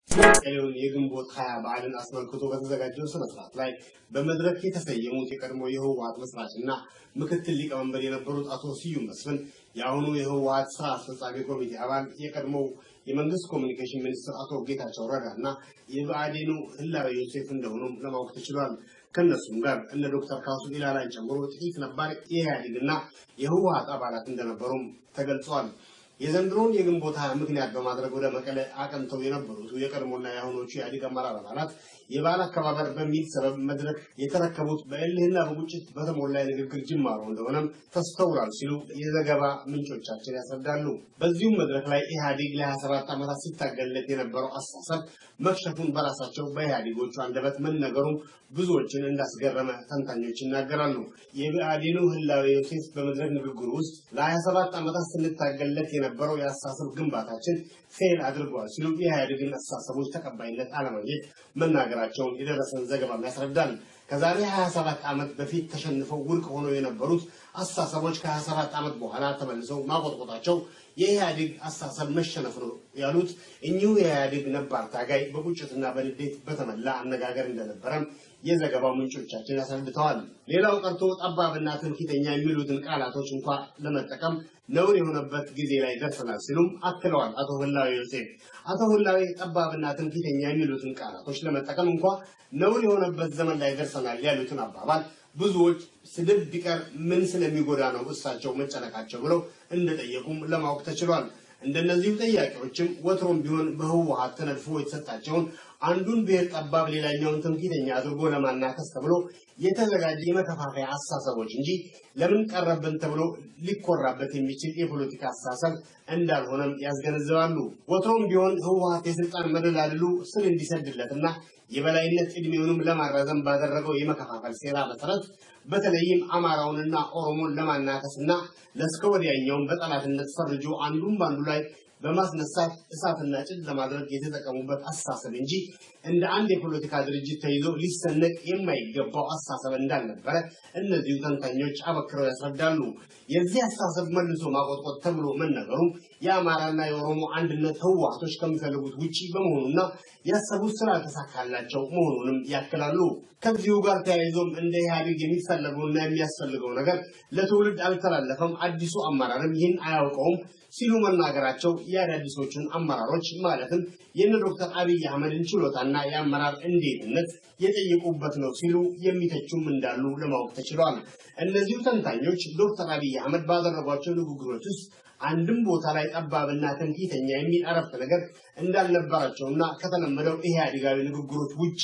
ቀሪውን የግንቦት ሀያ በዓልን አስመልክቶ በተዘጋጀው ስነስርዓት ላይ በመድረክ የተሰየሙት የቀድሞ የህወሀት መስራች እና ምክትል ሊቀመንበር የነበሩት አቶ ስዩም መስፍን የአሁኑ የህወሀት ስራ አስፈጻሚ ኮሚቴ አባል የቀድሞው የመንግስት ኮሚኒኬሽን ሚኒስትር አቶ ጌታቸው ረዳ እና የብአዴኑ ህላዊ ዮሴፍ እንደሆኑም ለማወቅ ተችሏል። ከእነሱም ጋር እነ ዶክተር ካሱ ኢላላን ጨምሮ ጥቂት ነባር የኢህአዴግና የህወሀት አባላት እንደነበሩም ተገልጿል። የዘንድሮውን የግንቦት ሀያ ምክንያት በማድረግ ወደ መቀለ አቅንተው የነበሩት የቀድሞና የአሁኖቹ የኢህአዴግ አመራር አባላት የበዓል አከባበር በሚል ሰበብ መድረክ የተረከቡት በእልህና በቁጭት በተሞላ የንግግር ጅማሮ እንደሆነም ተስተውሏል ሲሉ የዘገባ ምንጮቻችን ያስረዳሉ። በዚሁም መድረክ ላይ ኢህአዴግ ለ27 ዓመታት ሲታገልለት የነበረው አስተሳሰብ መክሸፉን በራሳቸው በኢህአዴጎቹ አንደበት መነገሩም ብዙዎችን እንዳስገረመ ተንታኞች ይናገራሉ። የብአዴኑ ህላዊ ዮሴፍ በመድረክ ንግግሩ ውስጥ ለ27 ዓመታት ስንታገልለት የነበረው የአስተሳሰብ ግንባታችን ፌል አድርጓል ሲሉ የኢህአዴግን አስተሳሰቦች ተቀባይነት አለማግኘት መናገራቸውን የደረሰን ዘገባም ያስረዳል። ከዛሬ 27 ዓመት በፊት ተሸንፈው ውድቅ ሆነው የነበሩት አስተሳሰቦች ከ27 ዓመት በኋላ ተመልሰው ማቆጥቆጣቸው የኢህአዴግ አስተሳሰብ መሸነፍ ነው ያሉት እኚሁ የኢህአዴግ ነባር ታጋይ በቁጭትና በንዴት በተሞላ አነጋገር እንደነበረም የዘገባው ምንጮቻችን አስረድተዋል። ሌላው ቀርቶ ጠባብና ትምክህተኛ የሚሉትን ቃላቶች እንኳ ለመጠቀም ነውር የሆነበት ጊዜ ላይ ደርሰናል ሲሉም አክለዋል። አቶ ህላዊ ዮሴፍ አቶ ህላዊ ጠባብና ትምክህተኛ የሚሉትን ቃላቶች ለመጠቀም እንኳ ነውር የሆነበት ዘመን ላይ ደርሰናል ያሉትን አባባል ብዙዎች ስድብ ቢቀር ምን ስለሚጎዳ ነው እሳቸው መጨነቃቸው ብለው እንደጠየቁም ለማወቅ ተችሏል። እንደነዚሁ ጥያቄዎችም ወትሮም ቢሆን በህወሀት ተነድፎ የተሰጣቸውን አንዱን ብሔር ጠባብ ሌላኛውን ትምክህተኛ አድርጎ ለማናከስ ተብሎ የተዘጋጀ የመከፋፈያ አስተሳሰቦች እንጂ ለምን ቀረብን ተብሎ ሊኮራበት የሚችል የፖለቲካ አስተሳሰብ እንዳልሆነም ያስገነዝባሉ። ወትሮም ቢሆን ህወሀት የስልጣን መደላድሉ ስር እንዲሰድለትና የበላይነት እድሜውንም ለማራዘም ባደረገው የመከፋፈል ሴራ መሰረት በተለይም አማራውንና ኦሮሞን ለማናከስና ለእስከ ወዲያኛውን በጠላትነት ፈርጆ አንዱን በአንዱ ላይ በማስነሳት እሳትና ጭድ ለማድረግ የተጠቀሙበት አስተሳሰብ እንጂ እንደ አንድ የፖለቲካ ድርጅት ተይዞ ሊሰነቅ የማይገባው አስተሳሰብ እንዳልነበረ እነዚሁ ተንታኞች አበክረው ያስረዳሉ። የዚህ አስተሳሰብ መልሶ ማቆጥቆጥ ተብሎ መነገሩ የአማራና የኦሮሞ አንድነት ህወሓቶች ከሚፈልጉት ውጪ በመሆኑና ያሰቡት ስላልተሳካላቸው መሆኑንም ያክላሉ። ከዚሁ ጋር ተያይዞም እንደ ኢህአዴግ የሚፈለገውና የሚያስፈልገው ነገር ለትውልድ አልተላለፈም፣ አዲሱ አመራርም ይህን አያውቀውም ሲሉ መናገራቸው የአዳዲሶቹን አመራሮች ማለትም የነ ዶክተር አብይ አህመድን ችሎታና የአመራር እንዴትነት የጠየቁበት ነው ሲሉ የሚተቹም እንዳሉ ለማወቅ ተችሏል። እነዚሁ ተንታኞች ዶክተር አብይ አህመድ ባደረጓቸው ንግግሮች ውስጥ አንድም ቦታ ላይ ጠባብና ትምክህተኛ የሚል አረፍተ ነገር እንዳልነበራቸውና ከተለመደው ኢህአዴጋዊ ንግግሮች ውጪ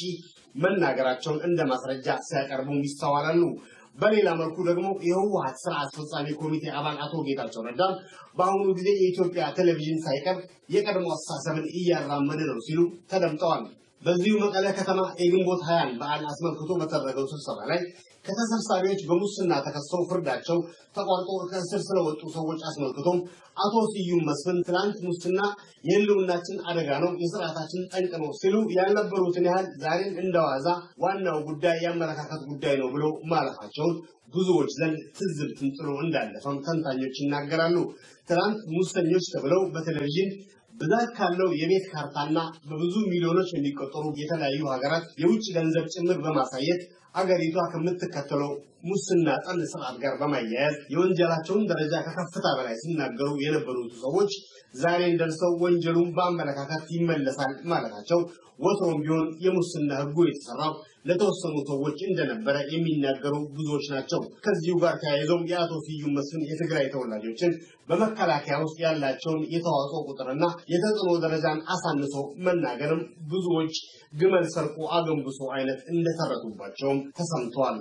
መናገራቸውን እንደ ማስረጃ ሲያቀርቡም ይስተዋላሉ። በሌላ መልኩ ደግሞ የህወሀት ስራ አስፈጻሚ ኮሚቴ አባል አቶ ጌታቸው ረዳም በአሁኑ ጊዜ የኢትዮጵያ ቴሌቪዥን ሳይቀር የቀድሞ አስተሳሰብን እያራመደ ነው ሲሉ ተደምጠዋል። በዚሁ መቀለ ከተማ የግንቦት ሀያን በዓል አስመልክቶ በተደረገው ስብሰባ ላይ ከተሰብሳቢዎች በሙስና ተከሰው ፍርዳቸው ተቋርጦ ከእስር ስለወጡ ሰዎች አስመልክቶም አቶ ስዩም መስፍን ትናንት ሙስና የህልውናችን አደጋ ነው፣ የስርዓታችን ጠንቅ ነው ሲሉ ያልነበሩትን ያህል ዛሬም እንደዋዛ ዋናው ጉዳይ የአመለካከት ጉዳይ ነው ብለው ማለፋቸውን ብዙዎች ዘንድ ትዝብትን ጥሎ እንዳለፈም ተንታኞች ይናገራሉ። ትናንት ሙሰኞች ተብለው በቴሌቪዥን ብዛት ካለው የቤት ካርታና በብዙ ሚሊዮኖች የሚቆጠሩ የተለያዩ ሀገራት የውጭ ገንዘብ ጭምር በማሳየት አገሪቷ ከምትከተለው ሙስና ጠል ስርዓት ጋር በማያያዝ የወንጀላቸውን ደረጃ ከከፍታ በላይ ሲናገሩ የነበሩት ሰዎች ዛሬን ደርሰው ወንጀሉን በአመለካከት ይመለሳል ማለታቸው ወትሮም ቢሆን የሙስና ህጉ የተሰራው ለተወሰኑ ሰዎች እንደነበረ የሚናገሩ ብዙዎች ናቸው። ከዚሁ ጋር ተያይዘው የአቶ ስዩም መስፍን የትግራይ ተወላጆችን በመከላከያ ውስጥ ያላቸውን የተዋጽኦ ቁጥርና የተጽዕኖ ደረጃን አሳንሶ መናገርም ብዙዎች ግመል ሰርቆ አገንብሶ አይነት እንደተረቱባቸውም ተሰምቷል።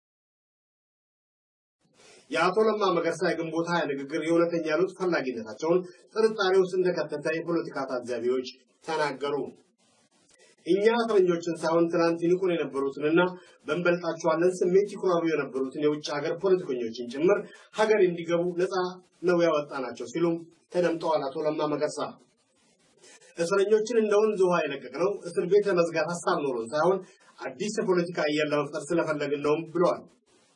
የአቶ ለማ መገርሳ የግንቦት ሀያ ንግግር የእውነተኛ ለውጥ ፈላጊነታቸውን ጥርጣሬ ውስጥ እንደከተተ የፖለቲካ ታዛቢዎች ተናገሩ። እኛ እስረኞችን ሳይሆን ትናንት ይንቁን የነበሩትንና በእንበልጣቸዋለን ስሜት ይኩራሩ የነበሩትን የውጭ ሀገር ፖለቲከኞችን ጭምር ሀገር እንዲገቡ ነፃ ነው ያወጣናቸው ሲሉም ተደምጠዋል። አቶ ለማ መገርሳ እስረኞችን እንደ ወንዝ ውሃ የለቀቅነው እስር ቤት ለመዝጋት ሀሳብ ኖሮን ሳይሆን አዲስ የፖለቲካ አየር ለመፍጠር ስለፈለግን ነውም ብለዋል።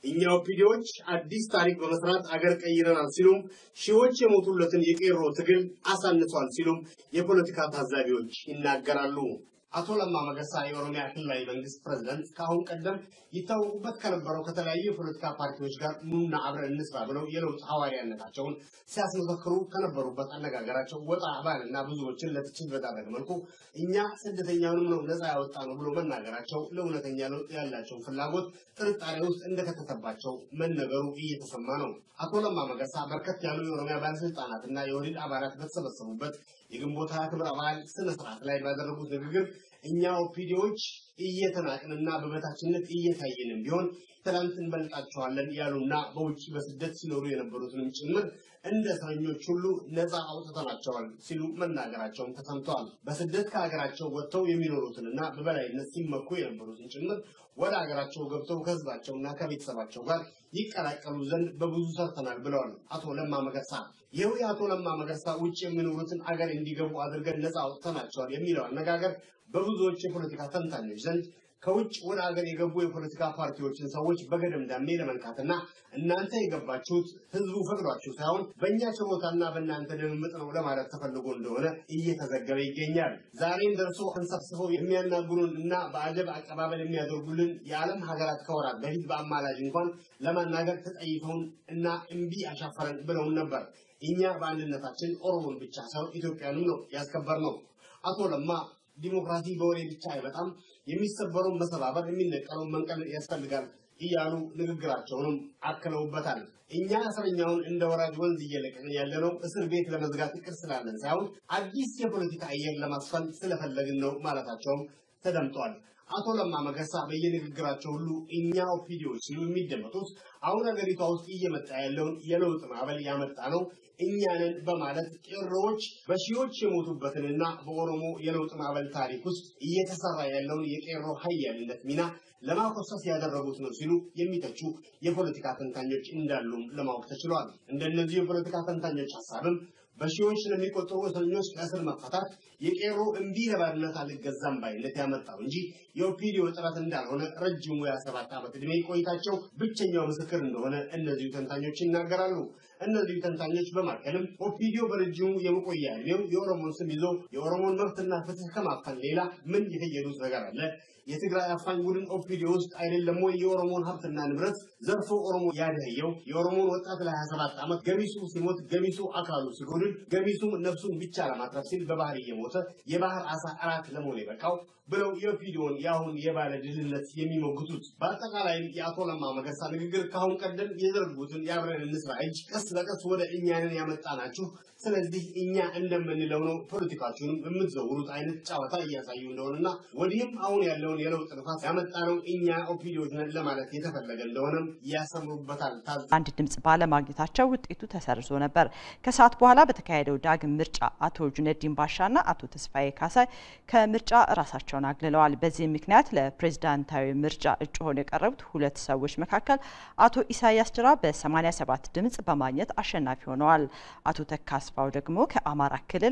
እኛ ኦፒዲዎች አዲስ ታሪክ በመስራት አገር ቀይረናል ሲሉም ሺዎች የሞቱለትን የቄሮ ትግል አሳንሷል ሲሉም የፖለቲካ ታዛቢዎች ይናገራሉ። አቶ ለማ መገርሳ የኦሮሚያ ክልላዊ መንግስት ፕሬዝዳንት ከአሁን ቀደም ይታወቁበት ከነበረው ከተለያዩ የፖለቲካ ፓርቲዎች ጋር ኑና አብረን እንስራ ብለው የለውጥ ሐዋርያነታቸውን ሲያስመሰክሩ ከነበሩበት አነጋገራቸው ወጣ ባልና ብዙዎችን ለትችት በዳረገ መልኩ እኛ ስደተኛውንም ነው ነፃ ያወጣ ነው ብሎ መናገራቸው ለእውነተኛ ለውጥ ያላቸውን ፍላጎት ጥርጣሬ ውስጥ እንደከተተባቸው መነገሩ እየተሰማ ነው። አቶ ለማ መገርሳ በርከት ያሉ የኦሮሚያ ባለስልጣናትና የኦህዴድ አባላት በተሰበሰቡበት የግንቦት ሀያ ክብረ በዓል ስነ ስርዓት ላይ ባደረጉት ንግግር እኛ ኦፒዲዎች እየተናቅንና በበታችነት እየታየንም ቢሆን ትናንት እንበልጣቸዋለን ያሉና በውጭ በስደት ሲኖሩ የነበሩትንም ጭምር እንደ እስረኞች ሁሉ ነፃ አውጥተናቸዋል ሲሉ መናገራቸውን ተሰምተዋል። በስደት ከሀገራቸው ወጥተው የሚኖሩትንና በበላይነት ሲመኩ የነበሩትን ጭምር ወደ ሀገራቸው ገብተው ከህዝባቸውና ከቤተሰባቸው ጋር ይቀላቀሉ ዘንድ በብዙ ሰርተናል ብለዋል አቶ ለማ መገርሳ። ይኸው የአቶ ለማ መገርሳ ውጭ የሚኖሩትን አገር እንዲገቡ አድርገን ነፃ አውጥተናቸዋል የሚለው አነጋገር በብዙዎች የፖለቲካ ተንታኞች ዘንድ ከውጭ ወደ ሀገር የገቡ የፖለቲካ ፓርቲዎችን ሰዎች በገደምዳሜ ለመንካትና እናንተ የገባችሁት ህዝቡ ፈቅዷችሁ ሳይሆን በእኛ ችሮታና በእናንተ ድምምጥ ነው ለማለት ተፈልጎ እንደሆነ እየተዘገበ ይገኛል። ዛሬም ደርሶ አንሰብስበው የሚያናግሩን እና በአጀብ አቀባበል የሚያደርጉልን የዓለም ሀገራት ከወራት በፊት በአማላጅ እንኳን ለማናገር ተጠይፈውን እና እምቢ አሻፈረን ብለውን ነበር። እኛ በአንድነታችን ኦሮሞን ብቻ ሳይሆን ኢትዮጵያንም ነው ያስከበር ነው። አቶ ለማ ዲሞክራሲ በወሬ ብቻ አይመጣም፣ የሚሰበረውን መሰባበር፣ የሚነቀለውን መንቀል ያስፈልጋል እያሉ ንግግራቸውንም አክለውበታል። እኛ እስረኛውን እንደ ወራጅ ወንዝ እየለቀቅን ያለነው እስር ቤት ለመዝጋት እቅድ ስላለን ሳይሆን አዲስ የፖለቲካ አየር ለማስፈን ስለፈለግን ነው ማለታቸውም ተደምጧል። አቶ ለማ መገርሳ በየንግግራቸው ሁሉ እኛ ኦፒዲዎች ሲሉ የሚደመጡት አሁን ሀገሪቷ ውስጥ እየመጣ ያለውን የለውጥ ማዕበል ያመጣ ነው እኛንን በማለት ቄሮዎች በሺዎች የሞቱበትንና በኦሮሞ የለውጥ ማዕበል ታሪክ ውስጥ እየተሰራ ያለውን የቄሮ ሀያልነት ሚና ለማኮሰስ ያደረጉት ነው ሲሉ የሚተቹ የፖለቲካ ተንታኞች እንዳሉም ለማወቅ ተችሏል። እንደነዚህ የፖለቲካ ተንታኞች ሀሳብም በሺዎች ለሚቆጠሩ እስረኞች ከእስር መፈታት የቄሮ እምቢ ለባርነት አልገዛም ባይነት ያመጣው እንጂ የኦፒዲዮ ጥረት እንዳልሆነ ረጅሙ የሰባት ዓመት ዕድሜ ቆይታቸው ብቸኛው ምስክር እንደሆነ እነዚሁ ተንታኞች ይናገራሉ። እነዚሁ ተንታኞች በማከልም ኦፒዲዮ በረጅሙ የመቆያ ዕድሜው የኦሮሞን ስም ይዞ የኦሮሞን መብትና ፍትህ ከማፈን ሌላ ምን የፈየዱት ነገር አለ? የትግራይ አፋኝ ቡድን ኦፒዲዮ ውስጥ አይደለም ወይ የኦሮሞን ሀብትና ንብረት ዘርፎ ኦሮሞ ያደህየው? የኦሮሞን ወጣት ለ27 ዓመት ገሚሱ ሲሞት ገሚሱ አካሉ ሲጎድል ገሚሱም ነፍሱን ብቻ ለማትረፍ ሲል በባህር እየሞተ የባህር አሳ አራት ለመሆን የበቃው ብለው የኦፒዲዮን የአሁን የባለ ድልነት የሚሞግቱት። በአጠቃላይም የአቶ ለማ መገርሳ ንግግር ከአሁን ቀደም የዘረጉትን የአብረን እንስራ እጅ ቀስ በቀስ ወደ እኛንን ያመጣ ናችሁ፣ ስለዚህ እኛ እንደምንለው ነው ፖለቲካችሁንም የምትዘውሩት አይነት ጨዋታ እያሳዩ እንደሆነና ወዲህም አሁን ያለውን የለውጥ ንፋስ ያመጣ ነው እኛ ኦፒዲዮች ነን ለማለት የተፈለገ እንደሆነም ያሰምሩበታል። አንድ ድምጽ ባለማግኘታቸው ውጤቱ ተሰርዞ ነበር። ከሰዓት በኋላ በተካሄደው ዳግም ምርጫ አቶ ጁነዲን ባሻና አቶ ተስፋዬ ካሳይ ከምርጫ ራሳቸውን አግልለዋል። በዚህ ምክንያት ለፕሬዝዳንታዊ ምርጫ እጩ ሆነው የቀረቡት ሁለት ሰዎች መካከል አቶ ኢሳያስ ጅራ በ87 ድምጽ በማግኘት አሸናፊ ሆነዋል። አቶ ተካስፋው ደግሞ ከአማራ ክልል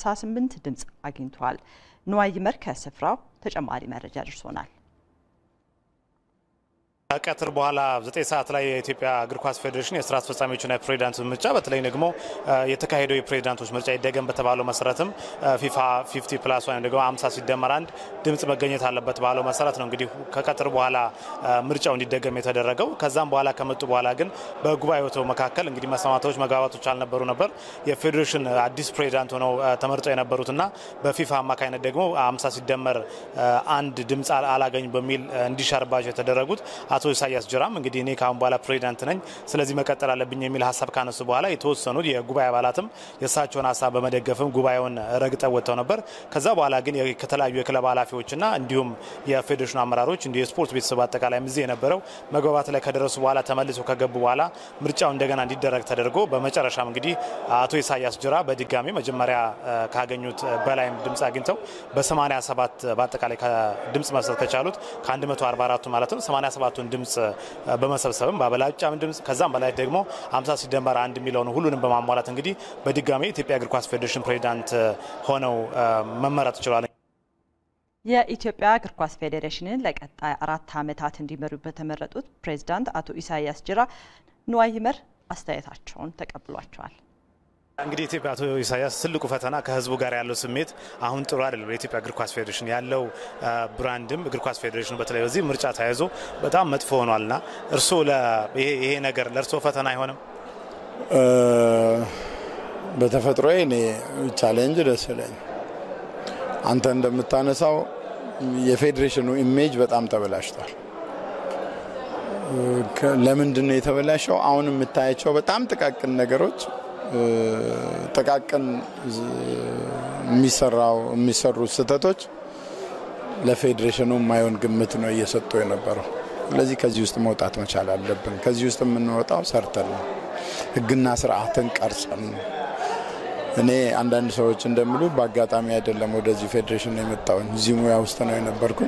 58 ድምጽ አግኝተዋል። ንዋይ ይመር ከስፍራው ተጨማሪ መረጃ ደርሶናል። ከቀትር በኋላ ዘጠኝ ሰዓት ላይ የኢትዮጵያ እግር ኳስ ፌዴሬሽን የስራ አስፈጻሚዎችና የፕሬዚዳንት ምርጫ በተለይ ደግሞ የተካሄደው የፕሬዚዳንቶች ምርጫ ይደገም በተባለው መሰረትም ፊፋ ፊፍቲ ፕላስ ወይም ደግሞ አምሳ ሲደመር አንድ ድምጽ መገኘት አለበት ባለው መሰረት ነው እንግዲህ ከቀትር በኋላ ምርጫው እንዲደገም የተደረገው። ከዛም በኋላ ከመጡ በኋላ ግን በጉባኤው መካከል እንግዲህ መስማማቶች፣ መግባባቶች አልነበሩ ነበር። የፌዴሬሽን አዲስ ፕሬዚዳንት ሆነው ተመርጠው የነበሩትና በፊፋ አማካኝነት ደግሞ አምሳ ሲደመር አንድ ድምጽ አላገኝ በሚል እንዲሻርባቸው የተደረጉት አቶ ኢሳያስ ጅራም እንግዲህ እኔ ከአሁን በኋላ ፕሬዚዳንት ነኝ፣ ስለዚህ መቀጠል አለብኝ የሚል ሀሳብ ካነሱ በኋላ የተወሰኑት የጉባኤ አባላትም የእሳቸውን ሀሳብ በመደገፍም ጉባኤውን ረግጠው ወጥተው ነበር። ከዛ በኋላ ግን ከተለያዩ የክለብ ኃላፊዎችና እንዲሁም የፌዴሬሽኑ አመራሮች እንዲሁ የስፖርት ቤተሰብ አጠቃላይ እዚህ የነበረው መግባባት ላይ ከደረሱ በኋላ ተመልሰው ከገቡ በኋላ ምርጫው እንደገና እንዲደረግ ተደርጎ በመጨረሻም እንግዲህ አቶ ኢሳያስ ጅራ በድጋሚ መጀመሪያ ካገኙት በላይም ድምጽ አግኝተው በ87 በአጠቃላይ ድምጽ መስጠት ከቻሉት ከ144ቱ ማለት ነው 87ቱን ድምጽ በመሰብሰብም በአበላጫም ድምጽ ከዛም በላይ ደግሞ 50 ሲደመር አንድ የሚለውን ሁሉንም በማሟላት እንግዲህ በድጋሚ የኢትዮጵያ እግር ኳስ ፌዴሬሽን ፕሬዚዳንት ሆነው መመረጥ ችሏል። የኢትዮጵያ እግር ኳስ ፌዴሬሽንን ለቀጣይ አራት ዓመታት እንዲመሩ በተመረጡት ፕሬዝዳንት አቶ ኢሳያስ ጅራ ንዋይ ይመር አስተያየታቸውን ተቀብሏቸዋል። እንግዲህ ኢትዮጵያ አቶ ኢሳያስ ትልቁ ፈተና ከህዝቡ ጋር ያለው ስሜት አሁን ጥሩ አይደለም። የኢትዮጵያ እግር ኳስ ፌዴሬሽን ያለው ብራንድም እግር ኳስ ፌዴሬሽኑ በተለይ በዚህ ምርጫ ተያይዞ በጣም መጥፎ ሆኗልና እርስዎ ይሄ ነገር ለእርስዎ ፈተና አይሆንም? በተፈጥሮ እኔ ቻሌንጅ ደስ ይለኝ። አንተ እንደምታነሳው የፌዴሬሽኑ ኢሜጅ በጣም ተበላሽቷል። ለምንድን ነው የተበላሸው? አሁን የምታያቸው በጣም ጥቃቅን ነገሮች ጥቃቅን የሚሰራው የሚሰሩ ስህተቶች ለፌዴሬሽኑ የማይሆን ግምት ነው እየሰጡ የነበረው። ስለዚህ ከዚህ ውስጥ መውጣት መቻል አለብን። ከዚህ ውስጥ የምንወጣው ሰርተን ነው፣ ህግና ስርዓትን ቀርጸን ነው። እኔ አንዳንድ ሰዎች እንደሚሉ በአጋጣሚ አይደለም ወደዚህ ፌዴሬሽን የመጣውን እዚህ ሙያ ውስጥ ነው የነበርኩኝ።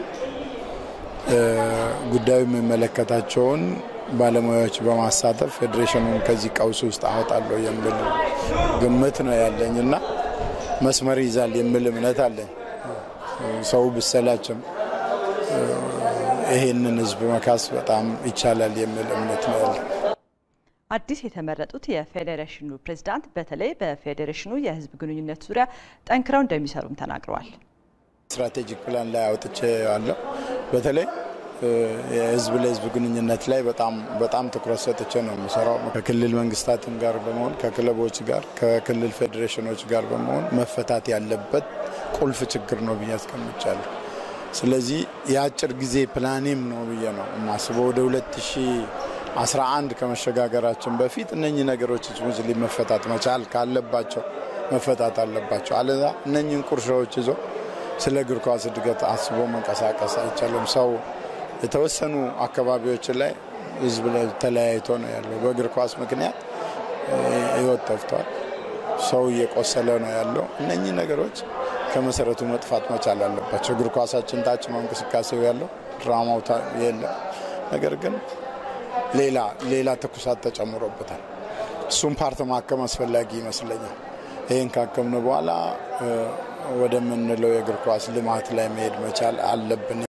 ጉዳዩ የሚመለከታቸውን ባለሙያዎች በማሳተፍ ፌዴሬሽኑን ከዚህ ቀውስ ውስጥ አወጣለሁ የሚል ግምት ነው ያለኝ እና መስመር ይዛል የሚል እምነት አለኝ። ሰው ብሰላችም ይሄንን ህዝብ መካስ በጣም ይቻላል የሚል እምነት ነው ያለኝ። አዲስ የተመረጡት የፌዴሬሽኑ ፕሬዝዳንት በተለይ በፌዴሬሽኑ የህዝብ ግንኙነት ዙሪያ ጠንክረው እንደሚሰሩም ተናግረዋል። ስትራቴጂክ ፕላን ላይ አውጥቼ አለው በተለይ የህዝብ ለህዝብ ግንኙነት ላይ በጣም በጣም ትኩረት ሰጥቼ ነው የምሰራው። ከክልል መንግስታትም ጋር በመሆን ከክለቦች ጋር ከክልል ፌዴሬሽኖች ጋር በመሆን መፈታት ያለበት ቁልፍ ችግር ነው ብዬ አስቀምጫለሁ። ስለዚህ የአጭር ጊዜ ፕላኔም ነው ብዬ ነው የማስበው። ወደ 2011 ከመሸጋገራችን በፊት እነኚህ ነገሮች ሙስሊ መፈታት መቻል ካለባቸው መፈታት አለባቸው። አለዛ እነኚህን ቁርሾዎች ይዞ ስለ እግር ኳስ እድገት አስቦ መንቀሳቀስ አይቻልም። ሰው የተወሰኑ አካባቢዎች ላይ ህዝብ ተለያይቶ ነው ያለው። በእግር ኳስ ምክንያት ህይወት ጠፍቷል። ሰው እየቆሰለ ነው ያለው። እነኚህ ነገሮች ከመሰረቱ መጥፋት መቻል አለባቸው። እግር ኳሳችን ታች ነው እንቅስቃሴው ያለው፣ ድራማው የለም። ነገር ግን ሌላ ሌላ ትኩሳት ተጨምሮበታል። እሱም ፓርት ማከም አስፈላጊ ይመስለኛል። ይህን ካከምነ በኋላ ወደምንለው የእግር ኳስ ልማት ላይ መሄድ መቻል አለብን።